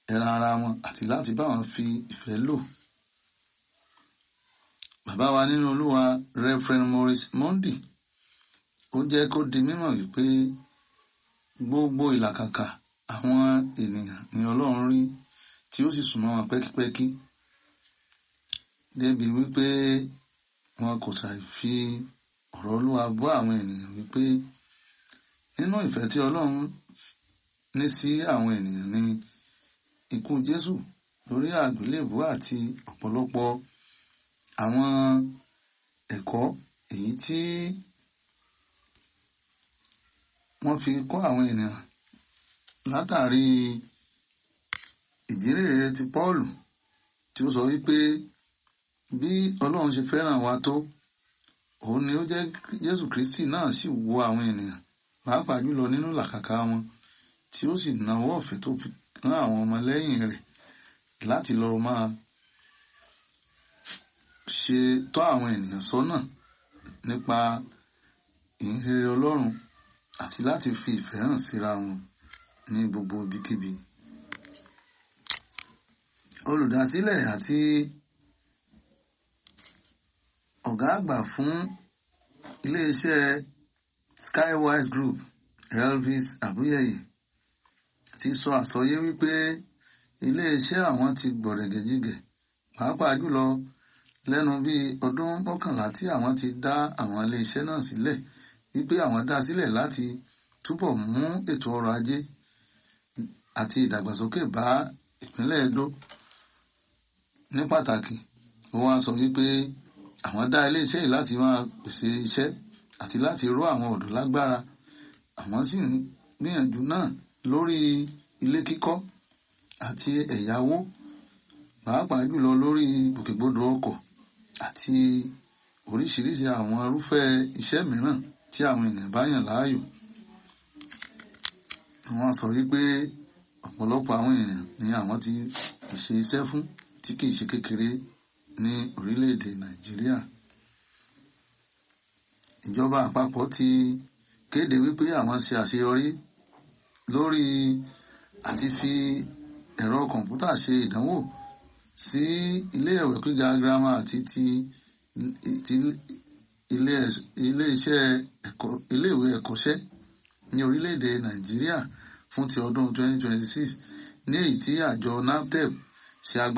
ẹran ara wọn àti láti bá wọn fi ìfẹ́ lò. Bàbá wa nínú Olúwa Reverend Maurice Mondi ó jẹ́ kó di mímọ̀ wípé gbogbo ìlàkàkà àwọn ènìyàn ní Ọlọ́run rí tí ó sì súnmọ́ wọn pẹ́kípẹ́kí débi wípé wọn kò ṣàì fi ọ̀rọ̀ Olúwa bọ́ àwọn ènìyàn wípé nínú ìfẹ́ tí Ọlọ́run ní sí àwọn ènìyàn ní ikú Jésù lórí àgbélébùú àti ọ̀pọ̀lọpọ̀ àwọn ẹ̀kọ́ èyí tí wọ́n fi kọ́ àwọn ènìyàn látàrí ìjírèrè ti Pọ́ọ̀lù tí ó sọ wípé bí Ọlọ́run ṣe fẹ́ràn wa tó òun ni ó jẹ́ Jésù Kristi náà sì wo àwọn ènìyàn pàápàá jùlọ nínú làkàkà wọn tí ó sì nawọ́ ọ̀fẹ́ tó fi rán àwọn ọmọlẹ́yìn rẹ̀ láti lọ máa ṣe tọ́ àwọn ènìyàn sọ́nà nípa ìhìnrere Ọlọ́run àti láti fi ìfẹ́ hàn síra wọn ní gbogbo ibikíbi. Olùdásílẹ̀ àti ọ̀gá àgbà fún iléeṣẹ́ Skywise Group Elvis Abuyeye ti sọ àsọyé wípé iléeṣẹ́ àwọn ti gbọ̀rẹ̀gẹ̀jigẹ̀ pàápàá jùlọ lẹ́nu bíi ọdún mọ́kànlá tí àwọn ti dá àwọn iléeṣẹ́ náà sílẹ̀ wípé àwọn dá sílẹ̀ láti túbọ̀ mú ètò ọrọ̀ ajé àti ìdàgbàsókè bá ìpínlẹ̀ Edo ní pàtàkì ó wá sọ wípé àwọn dá iléeṣẹ́ yìí láti máa pèsè iṣẹ́ àti láti ró àwọn ọ̀dọ́ lágbára àwọn sì ń gbìyànjú náà lórí ilé kíkọ́ àti ẹ̀yáwó pàápàá jùlọ lórí gbòkègbodò ọkọ̀ àti oríṣiríṣi àwọn irúfẹ́ iṣẹ́ mìíràn tí àwọn ènìyàn bá yàn láàyò. Wọ́n sọ wípé ọ̀pọ̀lọpọ̀ àwọn ènìyàn ni àwọn ti pèsè iṣẹ́ fún tí kìí ṣe kékeré ní orílẹ̀-èdè Nàìjíríà. Ìjọba àpapọ̀ ti kéde wípé àwọn ṣe àṣeyọrí lórí àti fi ẹ̀rọ kọ̀ǹpútà ṣe ìdánwò sí ilé ẹ̀wẹ̀ gíga girama àti ti ilé-iṣẹ́ ẹ̀kọ́ iléèwé ẹ̀kọ́ṣẹ́ ní orílẹ̀-èdè Nàìjíríà fún ti ọdún 2026 ní èyí tí àjọ NAFDEP ṣe agbára.